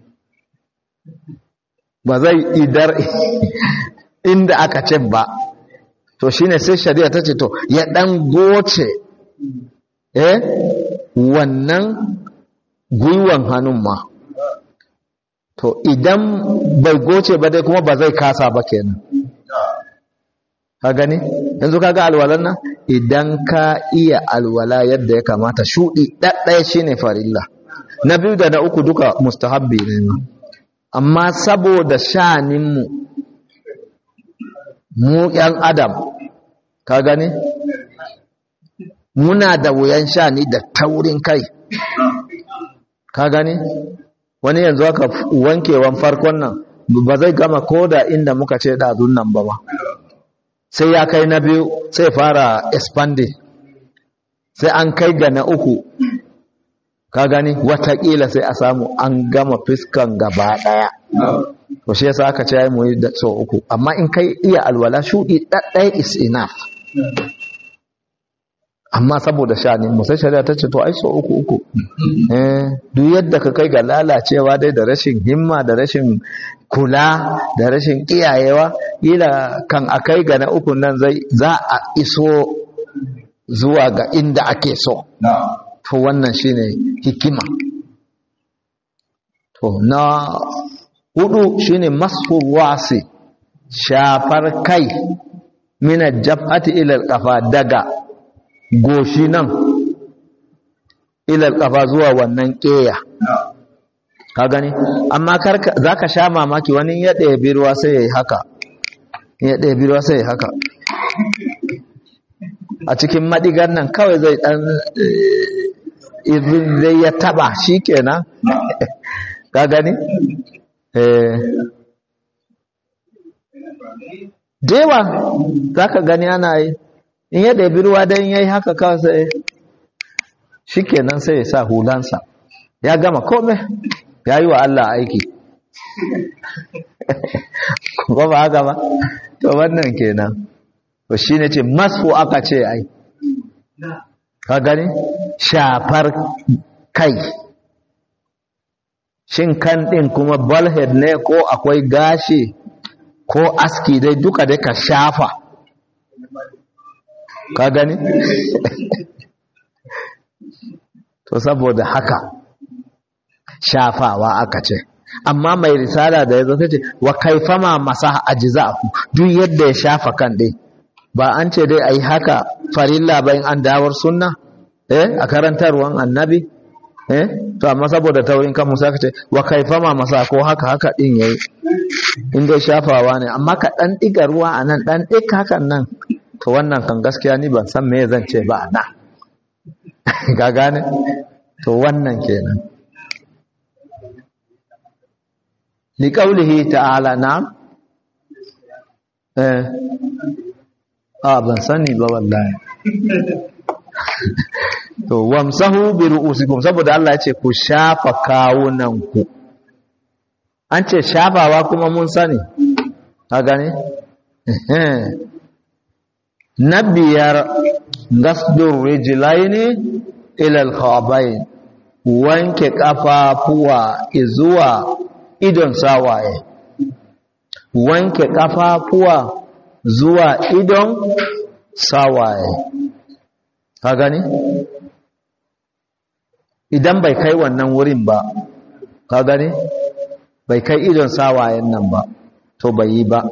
Speaker 1: ba zai idar inda aka ce ba to shine sai shari'a ta ce to ya ɗan goce eh wannan gwiwan hannun ma to idan bai goce ba dai kuma ba zai kasa ba kenan ka gani yanzu kaga alwalan nan idan ka iya alwala yadda ya kamata shudi ɗaɗɗaya shine farilla na biyu da na uku duka mustahabbi ne ma amma saboda shaninmu mu ‘yan adam ka gani muna da wuyan shani da taurin kai ka gani wani yanzu aka wankewan farkon nan ba zai gama koda inda muka ce ɗazun nan ba ba sai ya kai na biyu sai fara expanding sai an kai ga na uku ka gani watakila sai a samu an gama fiskan gaba ɗaya to shi yasa aka ce mu yi da so uku amma in kai iya alwala shudi ɗaɗɗaya is enough amma saboda shani mu sai shari'a ta ce to ai so uku uku eh duk yadda ka kai ga lalacewa dai da rashin himma da rashin kula da rashin kiyayewa ila kan akai ga na uku nan zai za a iso zuwa ga inda ake so to wannan shine hikima to na hudu shine mashu wasi shafar kai mina jab'ati ila kafa daga goshi nan ila kafa zuwa wannan keya ka gani amma karka zaka sha mamaki wani ya ɗebi ruwa sai yayi haka ya ɗebi ruwa sai yayi haka a cikin madigar nan kawai zai dan irin zai ya taba shikenan ka gani dewa za ka gani ana yi in ya ɗabi ruwa don ya yi haka kawai sai shi kenan sai ya sa hulansa ya gama kome ya yi wa Allah aiki kuma ba haka ba to wannan kenan to shi ne ce masu aka ce ai ka gani shafar kai shin kan ɗin kuma balhead ne ko akwai gashi ko aski dai duka dai ka shafa ka gani to saboda haka shafawa aka ce amma mai risala da ya zo ta ce wa kaifama masa ajza'u duk yadda ya shafa kan ɗin ba an ce dai ayi haka farilla bayan an dawar sunna eh a karantarwan annabi eh to amma saboda taurin kan musa kace wa kaifama masa ko haka haka din yayi in dai shafawa ne amma ka dan diga ruwa anan dan dik hakan nan to wannan kan gaskiya ni ban san me zan ce ba na ga gane to wannan kenan li qawlihi ta'ala na eh a ban sani ba wallahi to wamsahu bi ru'usikum saboda Allah ya ce ku shafa kawunan ku an ce shafawa kuma mun sani ka gane na biyar gasdur rijlaini ila al-khabain wanke kafafuwa zuwa idon sawaye wanke kafafuwa zuwa idon sawaye ka gani idan bai kai wannan wurin ba ka gani bai kai idon sawayen nan ba to bai yi ba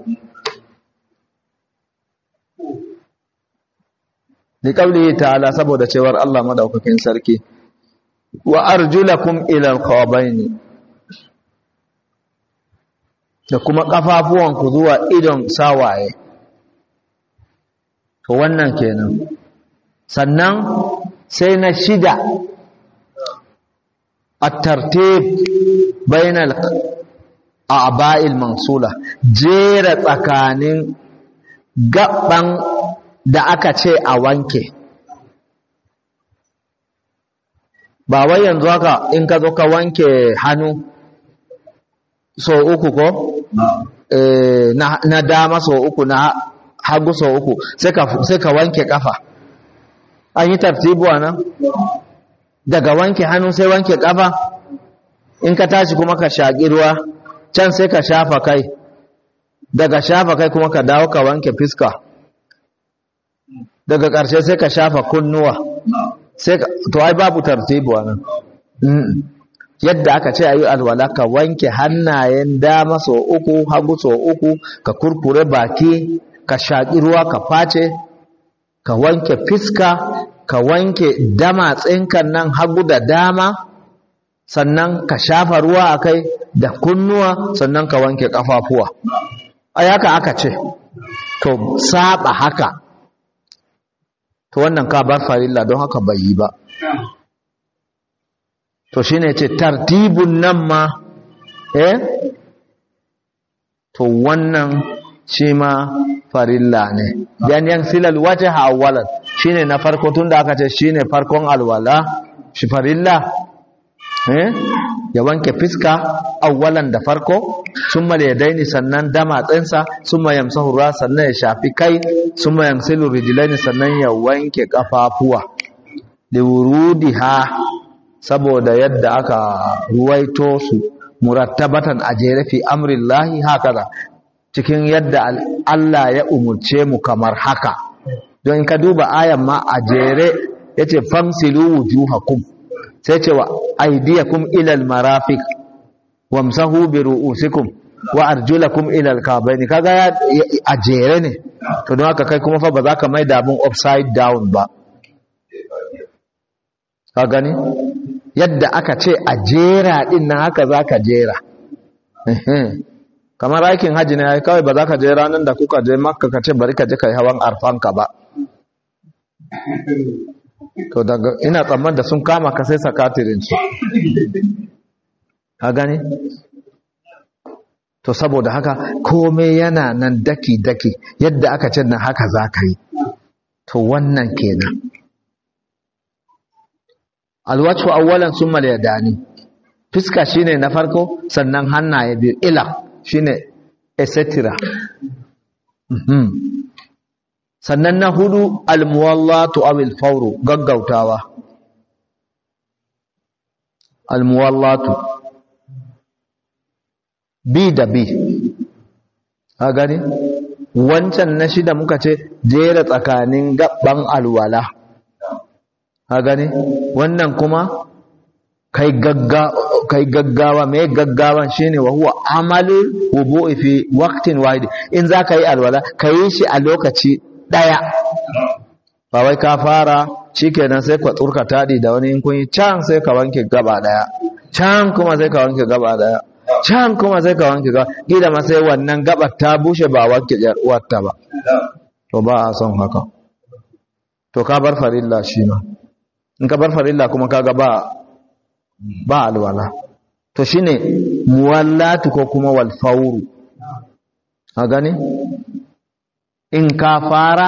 Speaker 1: ni kauli ta'ala saboda cewar Allah madaukakin sarki wa arjulakum ila alqabaini da kuma kafafuwanku zuwa idon sawaye to wannan kenan sannan sai na shida at-tartib bainal a'ba'il mansula jera tsakanin gaban da aka ce a wanke ba wai yanzu haka in ka zo ka wanke hannu so uku ko e, na, na dama so uku na hagu so uku sai ka wanke kafa an yi tartibuwa nan daga wanke hannu sai wanke kafa in ka tashi kuma ka shaƙi ruwa can sai ka shafa kai daga shafa kai kuma ka dawo ka wanke fiska daga ƙarshe sai ka shafa kunnuwa sai ka to ai babu tartibuwa nan yadda aka ce ayi alwala ka wanke hannayen dama so uku hagu so uku ka kurkure baki ka shaƙi ruwa ka face ka wanke fiska ka wanke damatsinkan nan hagu da dama sannan ka shafa ruwa a kai da kunnuwa sannan ka wanke ƙafafuwa a haka aka ce to saba haka to wannan ka bar farilla don haka bai yi ba to shine ce tartibun nan ma eh to wannan shi ma farilla ne dan yan silal wajha awwalan shine na farko tunda aka ce shine farkon alwala shi farilla eh ya wanke fiska awwalan da farko summa yadaini sannan dama tsinsa summa yamsahu ra sannan ya shafi kai summa yamsilu rijlaini sannan ya wanke kafafuwa liwurudiha saboda yadda aka ruwaito su murattabatan a jere fi amrillahi hakaza cikin yadda Allah ya umurce mu kamar haka don in ka duba ayan ma a jere yace famsilu wujuhakum sai ce wa aydiyakum ila almarafiq wamsahu bi ru'usikum wa arjulakum ila alkabaini kaga a jere ne to don haka kai kuma fa ba za ka mai da abun upside down ba ka gani yadda aka ce a jera din nan haka za ka jera kamar aikin hajji ne kawai ba za ka je ranar da kuka je makka ka ce bari ka je ka yi hawan arfanka ba to daga ina tsamman da sun kama ka sai sakatirin su ka gani to saboda haka komai yana nan daki-daki yadda aka ce nan haka za ka yi to wannan kenan alwatu awwalan summa yadani fiska shine na farko sannan hannaye biyu ila shine etc mhm sannan na hudu almuwallatu aw alfawru gaggautawa almuwallatu bi da bi a gani wancan na shida muka ce jera tsakanin gaban alwala a gani wannan kuma kai gaggawa mai gaggawan shine wa huwa amalul wudu'i fi waqtin wahid in za ka yi alwala ka yi shi a lokaci daya ba wai ka fara shikenan sai ka tsurka tadi da wani in kun yi can sai ka wanke gaba daya can kuma sai ka wanke gaba daya can kuma sai ka wanke gaba gida ma sai wannan gabar ta bushe ba wanke wata ba to ba a son haka to ka bar farilla shi ma in ka bar farilla kuma kaga ba ba alwala to shine muwallatu ko kuma wal fawru a gani in ka fara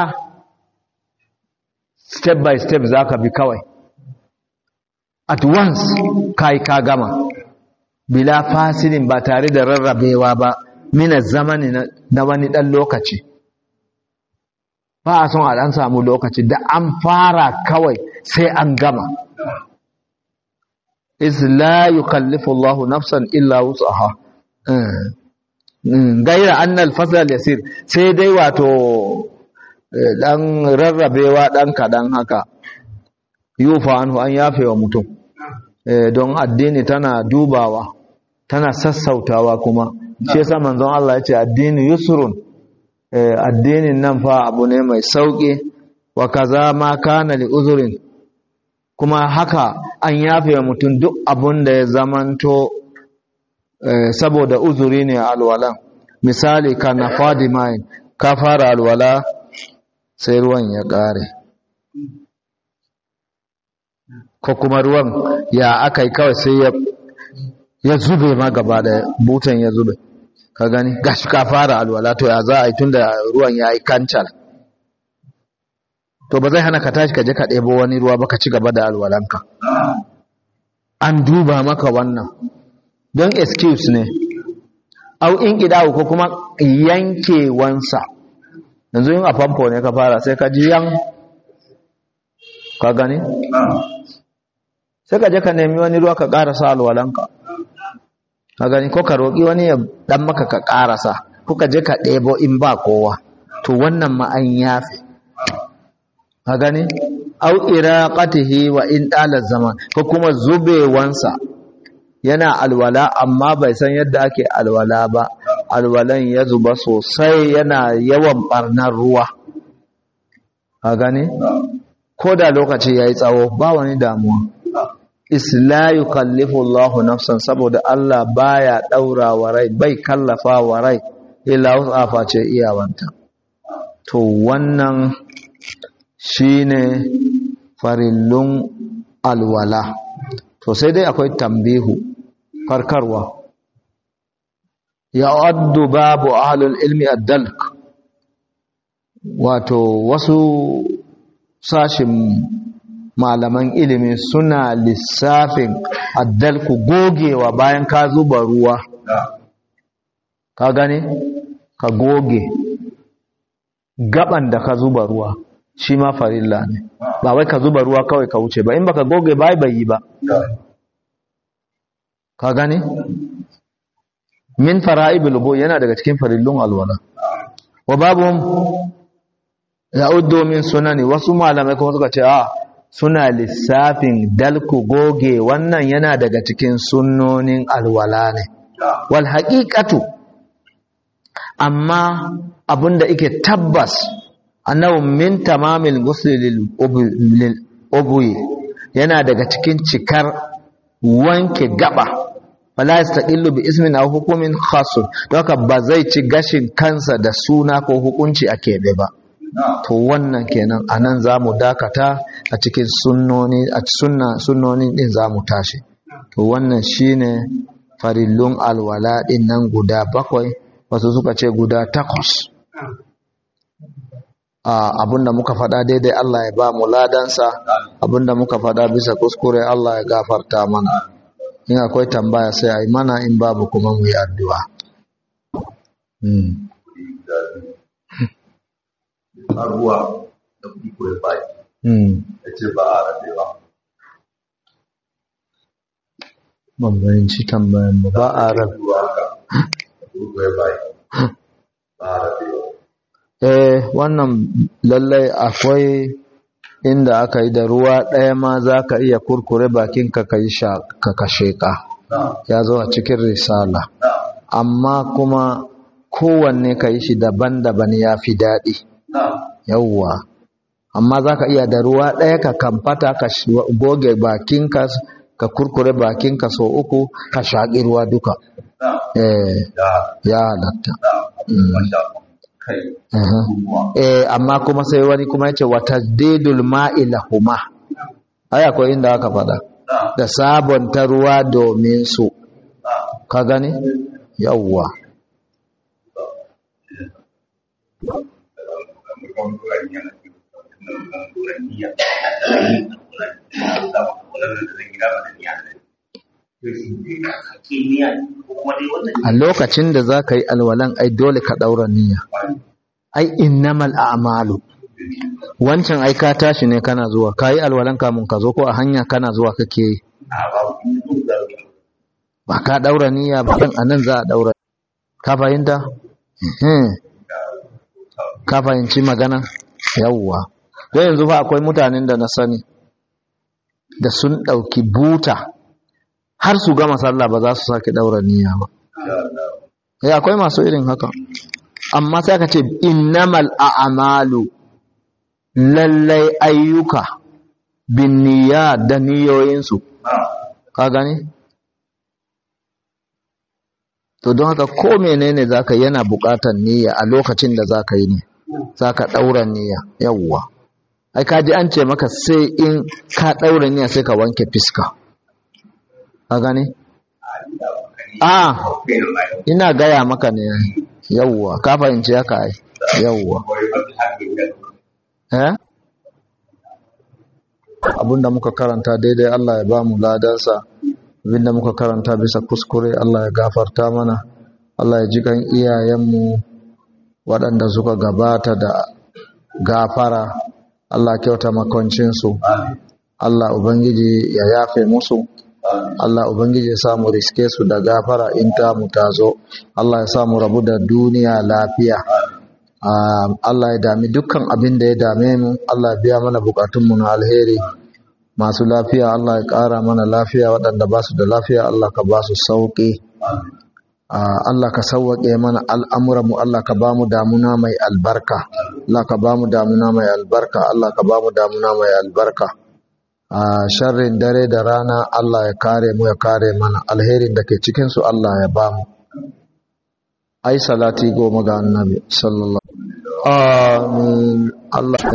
Speaker 1: step by step zaka bi kawai at once kai ka gama bila fasilin ba tare da rarrabewa ba mina zamani na wani dan lokaci ba a son a dan samu lokaci da an fara kawai sai an gama is la yukallifu Allah nafsan illa wus'aha gaira annal fasal yasir sai dai wato dan rarrabewa dan kadan haka yufa anhu an yafe wa mutum don addini tana dubawa tana sassautawa kuma shi yasa manzon Allah ya ce addini yusrun addinin nan fa abu ne mai sauki wa kaza ma kana li uzurin kuma haka an yafe wa mutum duk abun da ya zamanto saboda uzuri ne alwala misali ka na fadimain ka fara alwala sai ruwan ya ƙare ko kuma ruwan ya aka yi kawai sai ya zube ma gaba da butan ya zube ka gani gashi ka fara alwala to ya za a yi tun da ruwan ya yi kancal to ba zai hana ka tashi ka je ka ɗebo wani ruwa ba ka ci gaba da alwalanka an duba maka wannan don excuse ne au in ƙidawo ko kuma yankewansa yanzu yin a famfo ne ka fara sai ka ji yan ka gani sai ka je ka nemi wani ruwa ka ƙarasa alwalanka ka gani ko ka roƙi wani ya ɗan maka ka ƙarasa ko ka je ka ɗebo in ba kowa to wannan ma an yafe ka gani au iraqatihi wa in dala zaman ko kuma zubewansa yana alwala amma bai san yadda ake alwala ba alwalan ya zuba sosai yana yawan barnar ruwa ka gani ko da lokaci yayi tsawo ba wani damuwa isla yukallifu Allahu nafsan saboda Allah baya daura wa rai bai kallafa wa rai illa wasafa ce iyawanta to wannan shine farillun alwala to sai dai akwai tambihu farkarwa ya addu babu ahlul ilmi ad-dalk wato wasu sashin malaman ilimi suna lissafin addalku gogewa bayan ka zuba ruwa ka gane ka goge gaban da ka zuba ruwa shi ma farilla ne ba wai ka zuba ruwa kawai ka wuce ba in baka goge bai bai yi ba ka gane min fara'ibul bu yana daga cikin farillun alwala wa babu ya'uddu min sunani wasu malamai kuma suka ce a suna lissafin dalku goge wannan yana daga cikin sunnonin alwala ne wal haqiqatu amma abinda yake tabbas annahu min tamamil ghusl lil ubwi yana daga cikin cikar wanke gaba fala yastaqillu bi ismin aw hukumin khas don haka ba zai ci gashin kansa da suna ko hukunci a keɓe ba to wannan kenan anan zamu dakata a cikin sunnoni a sunna sunnoni din zamu tashi to wannan shine farillun alwala din nan guda bakwai wasu suka ce guda takwas abinda muka faɗa daidai Allah ya ba mu ladansa abinda muka faɗa bisa kuskure Allah ya gafarta mana in akwai tambaya sai a yi mana in babu kuma mu yi addu'a
Speaker 2: ruwa da kuɗi ko ya baki ya ce ba a rabewa
Speaker 1: ban bayanci tambayan ba ba a rabe
Speaker 2: ruwa ka kuɗi ko ya baki ba a rabewa
Speaker 1: eh wannan lallai akwai inda aka yi da ruwa ɗaya ma za ka iya kurkure bakinka ka yi ka kashe ka ya zo a cikin risala amma kuma kowanne ka yi shi daban-daban ya fi daɗi yauwa amma za ka iya da ruwa ɗaya ka kamfata ka goge bakinka ka kurkure bakinka so uku ka shaƙi ruwa duka eh ya halatta eh amma kuma sai wani kuma yace wa tajdidul ma'i lahuma ai akwai inda aka fada da sabonta ruwa domin su ka gani yawwa a lokacin da za ka yi alwalan ai dole ka ɗaura niyya ai innamal a'malu wancan ai ka tashi ne kana zuwa ka yi alwalan kamun ka zo ko a hanya kana zuwa kake yi ba ka ɗaura niyya ba a nan za a ɗaura ka fahimta ka fahimci magana yawwa ko yanzu fa akwai mutanen da na sani da sun ɗauki buta har su gama sallah ba za su sake daura niyya ba eh akwai masu irin haka amma sai aka ce innamal a'malu lallai ayyuka bin niyya da niyoyinsu ka gani to don haka ko menene zaka yana buƙatar niyya a lokacin da zaka yi ne zaka daura niyya yawwa ai kaji an ce maka sai in ka daura niyya sai ka wanke fiska ka gane? a ina gaya maka ne yauwa ka fahimci haka ai yauwa eh abinda muka karanta daidai Allah ya ba mu ladansa abinda muka karanta bisa kuskure Allah ya gafarta mana Allah ya ji kan iyayenmu waɗanda suka gabata da gafara Allah kyauta makoncinsu Allah Ubangiji ya yafe musu Allah Ubangiji ya samu riske su da gafara in ta mu tazo Allah ya samu rabu da duniya lafiya Allah ya dami dukkan abin da ya dame mu Allah ya biya mana bukatunmu na alheri masu lafiya Allah ya ƙara mana lafiya waɗanda ba su da lafiya Allah ka ba su sauƙi Allah ka sauwaƙe mana al'amuranmu Allah ka ba mu damuna mai albarka Allah ka ba mu damuna mai albarka Allah ka ba mu damuna mai albarka a sharrin dare da rana Allah ya kare mu ya kare mana alherin da ke cikinsu Allah ya ba mu ai salati goma ga annabi sallallahu amin Allah